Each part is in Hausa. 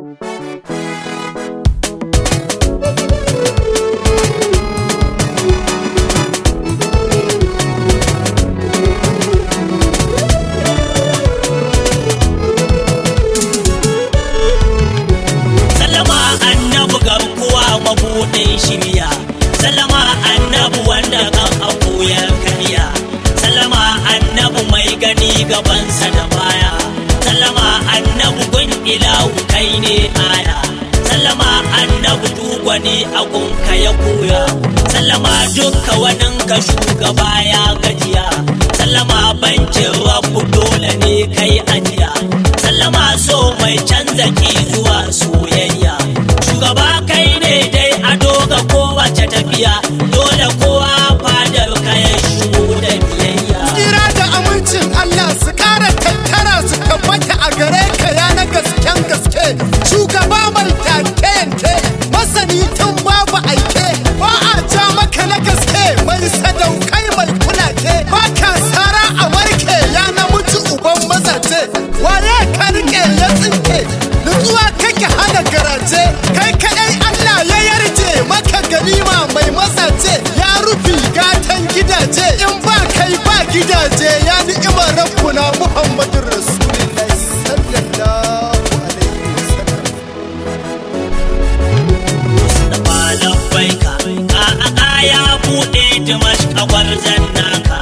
Sallama annabu garkuwa mabuɗin shirya Sallama annabu wanda kan akuyar kariya Sallama annabu mai gani gabansa da baya Sallama annabu gun ilahu kai ne aya Sallama annabu dugwani a gunka ya koya Sallama dukka waninka shugaba ya gajiya Sallama bankin rabu dole ne kai ajiya Sallama so mai canza ki zuwa soyayya Shugaba kai ne dai ado ga kowace tafiya Dole kowa fadar kayan shigo da biyayya Tsira da amincin Allah su ƙara tattara su tabbata a gare ka ya na gasken gaske. Shugaba mai take yanke, masani tun babu aike, ba a ja maka na gaske mai sadaukai mai kulace. Ba ka sara a warke ya na mutu uban mazaje. Waye ka rike ya tsinke, nutsuwa kake hana garaje. Kai kaɗai Allah ya yarje maka ganima mai mazaje. Ya rufi gatan gidaje in ba kai ba gidaje ya ni'imar rabbuna Muhammadun Rasulullahi sallallahu alaihi wasallam. da malam baika a a ya buɗe dimash kawar naka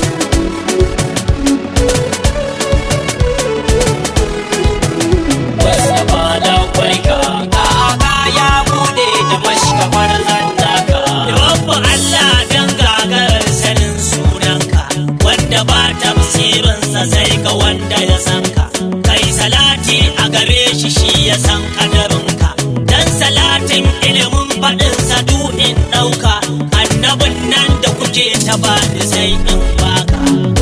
Wasu malam baika a a ya buɗe dimash kawar naka Rabbu Allah dan gagarar sanin sunanka wanda ba tafsirinsa sai ga wanda ya san ka kai salati a gare shi shi ya san kadarinka dan salatin ilimin faɗinsa du'in ɗauka annabin nan da kuke ta bani sai in baka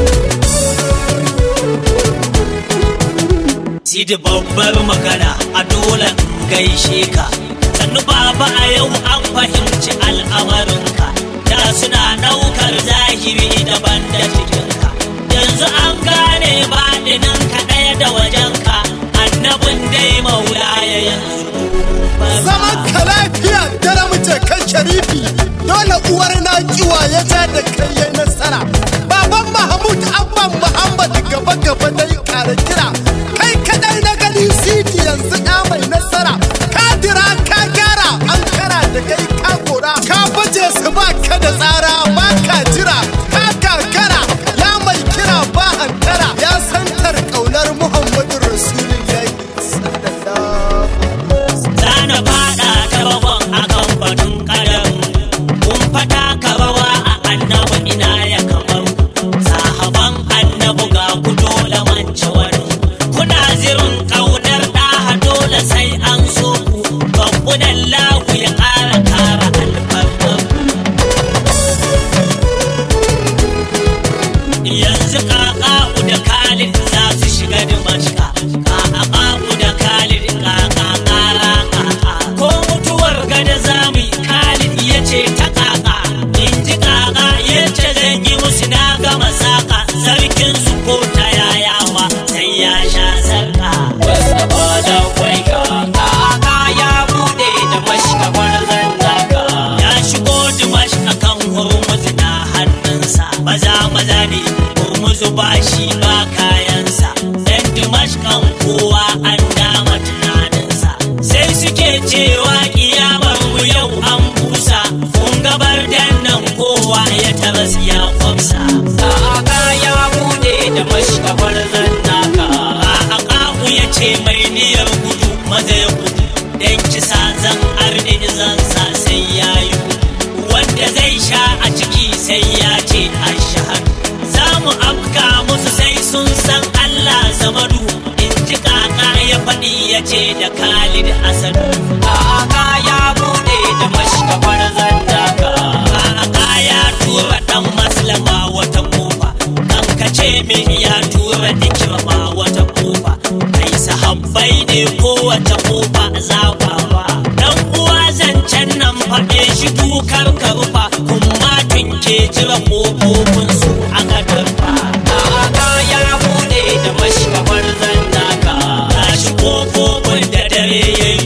Sidi babbar magana a dole in gaishe ka sannu baba a yau an fahimci al'amarinka da suna ɗaukar zahiri daban da cikinka yanzu an gane baɗinin ka ɗaya da wajenka annabin dai maula ya yanzu Zaman ka lafiya dare muke kan sharifi dole uwar na kiwa ya ja da kai ya nasara. Baban Mahmud Abban Muhammad gaba gaba dai kara kira. Kai kadai na gani siti yanzu ɗa mai nasara. Ka dira ka gyara an kara da kai ka kora. Ka baje su ba ka da tsara ba ka jira. Ka kakara ya mai kira ba hankara. Ya santar ƙaunar Muhammadu Rasulullahi sallallahu Zana fada ta rabon a kan batun kadam kun fata ka rawa a annabi ina ya kamar sahaban annabi ga ku dole mance wani kuna zirin kaunar ɗaha dole sai an so ku babbunan lahu ya ƙara ƙara alfarmar yanzu kaka'u da khalid za su shiga dimashka kaka'u da khalid kakakara kaka ko mutuwar gada zamu yi khalid ya ce ta kaka in ji kaka ya ce zan yi musu na gama saka sarkin su ko ta yayawa sai ya sha sarka wasu da kwai kaka ya bude da mashkawar zannaka ya shigo dimashka kan hurmuzi na hannunsa maza maza ne hurmuzu ba shi ba kayansa dan dimashkan kowa an dama tunaninsa sai suke cewa kiyamar mu yau an busa kun gabar dan nan kowa ya taras ya kwamsa kaka ya bude da mashkawar zannaka kaka ya ce mai niyyar gudu maza ya gudu dan kisa zan arni zan sa sai ya yi wanda zai sha a ciki sai ya ce ashahadu za mu afka musu sai sun san Allah zamanu in ji kaka ya faɗi ya ce da Khalid Asadu kaka ya bude da mashkafar zandaka kaka ya tura dan maslama wata kofa kan kace min ya tura dikirma wata kofa kai sahabbai ne kowace kofa zabawa dan uwa zancen nan faɗe shi dukar karfa kuma tunke jira kofofin su a gadarfa kaka ya bude da mashkafar zandaka gashi kofofin da dare yayi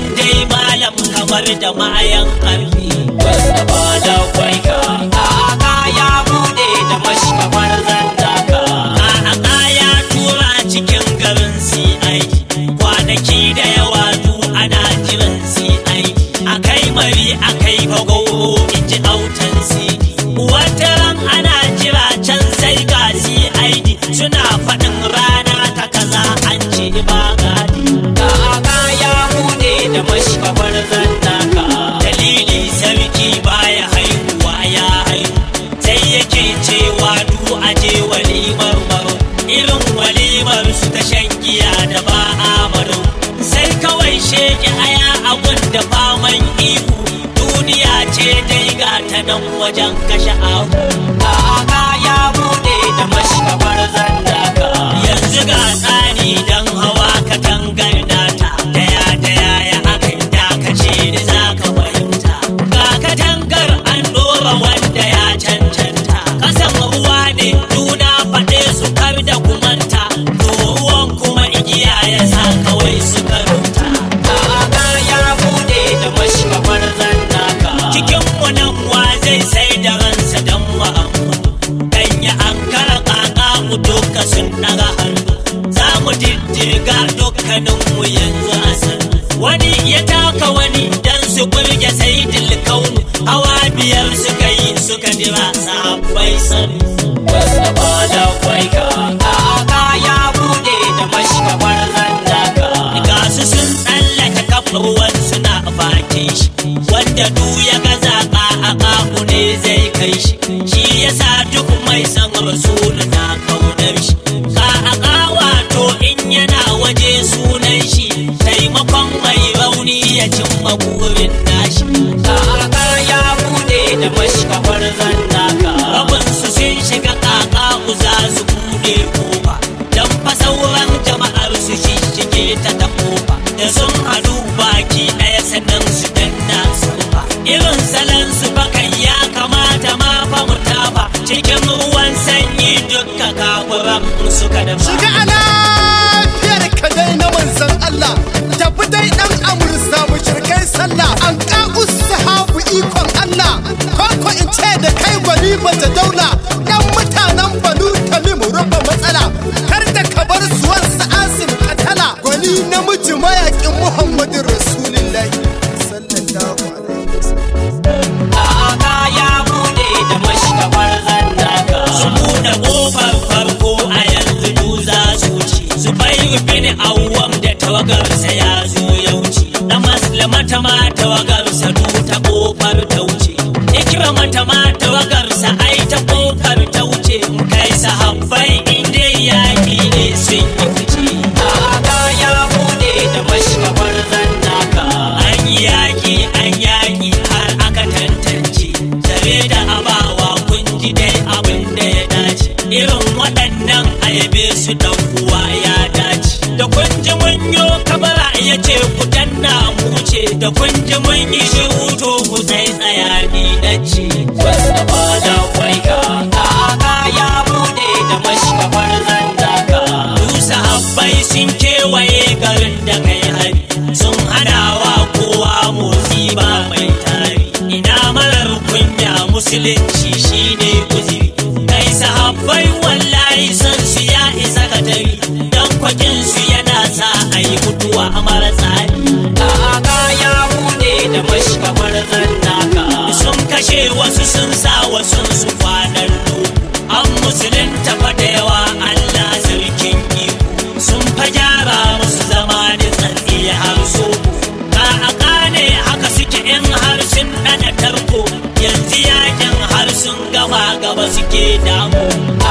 dai malam kamar da mayan ƙarfi wasu ba da kwaika kaka ya bude da mashi kamar zandaka kaka ya tura cikin garin CID kwanaki da yawa du ana jiran CID akai mari akai bagoro in ji autan CD wata ran ana jira can sai ga CID suna faɗin rana ta kaza an ce ba gadi kaka ya bude da mashi kamar zandaka dalili sarki baya haihuwa ya haihu sai yake cewa du aje walimar maro irin walimar su ta shan giya da ba amaro sai kawai sheke aya abun da faman ihu duniya ce dai ga ta nan wajen kashe ahu kaka ya bude da mashi kamar zandaka yanzu ga tsani dan hawa katangar nata daya daya ya aka dakace da za ka fahimta ga katangar an dora wanda ya cancanta kasan ruwa ne juna faɗe su kar da kumanta to ruwan kuma igiya ya sa kawai suka rubuta kaka ya bude da mashi kamar zannaka cikin wannan wa zai sai da ransa dan ma'amu dan ya ankara kaka mu duka sun daga hannu za mu diddiga dukkaninmu yanzu a san wani ya taka wani dan su burge sai kaunu hawa biyar suka yi suka jira sahabbai san wasu ba da kwaika kaka ya bude da mashkabar zandaka ga su sun tsallake kafar ruwan suna bakin shi wanda du ya ga zaka a kafu ne zai kai shi shi yasa duk mai san rasulu na kaunar shi ka a wato in yana waje sunan shi taimakon mai rauni ya cimma burin nashi kaka ya bude da mashkafar zannaka rabinsu sun shiga kaka za su bude kofa don fa sauran jama'ar su shishige ta ta kofa da sun hadu baki ɗaya sannan su danna su ba irin salon su bakan ya kamata ma fa mu tafa cikin ruwan sanyi dukka kafuran suka da Shiga a lafiyar ka dai na manzan Allah tafi dai dan amursa mu shirkai sallah an ka'us sahabu ikon Allah ko in ce da kai gwani mace daula dan mutanen banu tamim rufe matsala kar da ka bar suwan sa'asim katala gwani namiji mayakin Muhammadu Rasulullahi sallallahu alaihi wasallam Kaka ya bude da mashkabar zannaka su bude kofar farko a yanzu du za su wuce su bai bin awwam da tawagarsa ya zo ya wuce na maslamata ma tawagarsa du ta kofar ta wuce ikramata ma tawagarsa ai ta kofar ta wuce kai sahabbai inda yaki ne sun yi fice Kaka ya bude da mashkabar zannaka an yi yaki an yaki har aka tantance tare da abawa kun ji dai abin da ya dace irin waɗannan ayabe su dan uwa ya dace da kun ji mun yo kabara ya ce ku danna mu ce da kun ji mun yi shiru to ku sai tsaya ni dace wasu ba da kwaika kaka ya bude da mashkabar zandaka Dusa habbai sun kewaye garin da kai hari sun hanawa kowa motsi ba mai tari ina marar kunya musulunci shine uziri kai sahabbai wallahi son su ya isa ka tari dan kwakin su yana sa a yi mutuwa a mara tsari kaka ya bude da mashkamar zannaka sun kashe wasu sun sa wasu su kwanar an musulunta fa da yawa Allah sarkin iko sun fa gyara musu zama da tsantsi har so ka a kane haka suke in har sun dana tarko yanzu yakin har sun gama gaba suke damu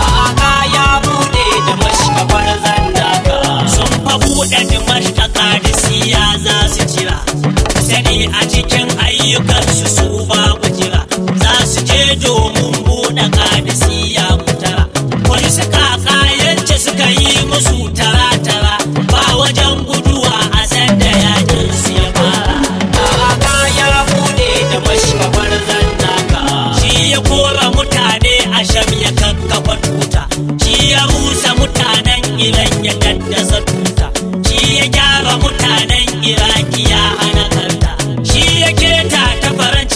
a ya bude da mashkabar zandaka sun fa bude da mashtaka da siya za su jira sani a cikin ayyukansu su babu jira za su je domin buɗe kadisiya mutara wani suka kayance suka yi musu tara-tara ba wajen guduwa a sanda yakin su ya fara kaka ya bude da mashkabar zannaka shi ya kora mutane a sham ya kakkafa tuta shi ya rusa mutanen iran ya daddasa tuta shi ya gyara mutanen iraki ya hana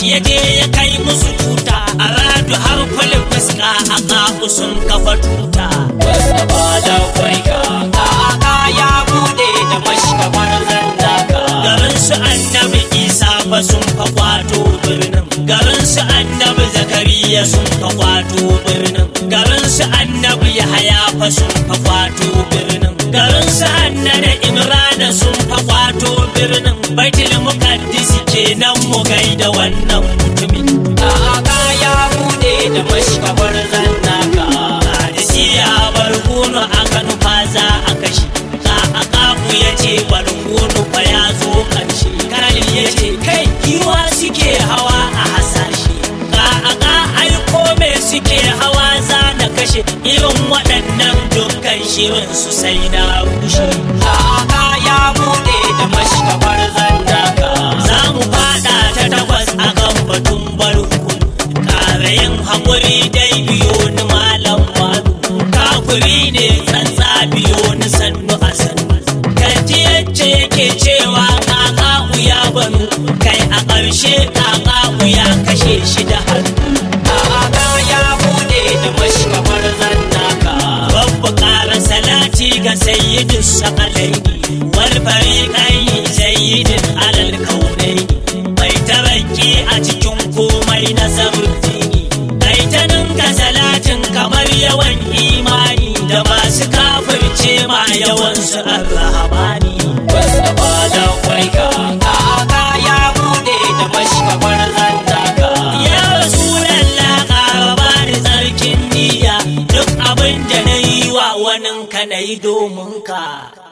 ya je ya kai musu tuta a radu har kulin fuska a ƙafu sun kafa tuta Mustapha da kwaika kaka ya bude da mashkamar zandaka garin su annabi isa fa sun fa kwato birnin garin su annabi zakariya sun fa kwato birnin garin su annabi yahaya fa sun fa kwato birnin garin su annabi imrana sun fa kwato birnin baitul muqaddis kenan mu gaida wannan mutumin kaka ya bude da mashkamar zandaka hadisiya barkono aka nufa za a kashe ka a kafu ya ce barkono fa ya zo karshe kalin ya ce kai giwa suke hawa a hasashe ka a ka aiko me suke hawa za na kashe irin waɗannan dukkan shirin su sai na rushe kaka ya bude da mashkamar zandaka za mu fada ta takwas a kan batun barku ƙarayin haƙuri dai biyo ni malam malu kafuri ne tsantsa biyo ni sannu a sannu kaji yacce yake cewa kaka ya banu kai a ƙarshe kaka ya kashe shi da hannu kaka ya bude da mashkamar zandaka Babba ƙara salati ga sayyidin sakalaini wal fariqaini sayyidin alal kaunaini mai tarakki a cikin komai na dini kai ta ninka salatin kamar yawan imani da masu kafirce ma yawan su arrahamani Mustapha da kwaika kaka ya bude da mashkamar zandaka ya rasulallah ƙara bani tsarkin niyya duk abin da na yi wa waninka na yi domin ka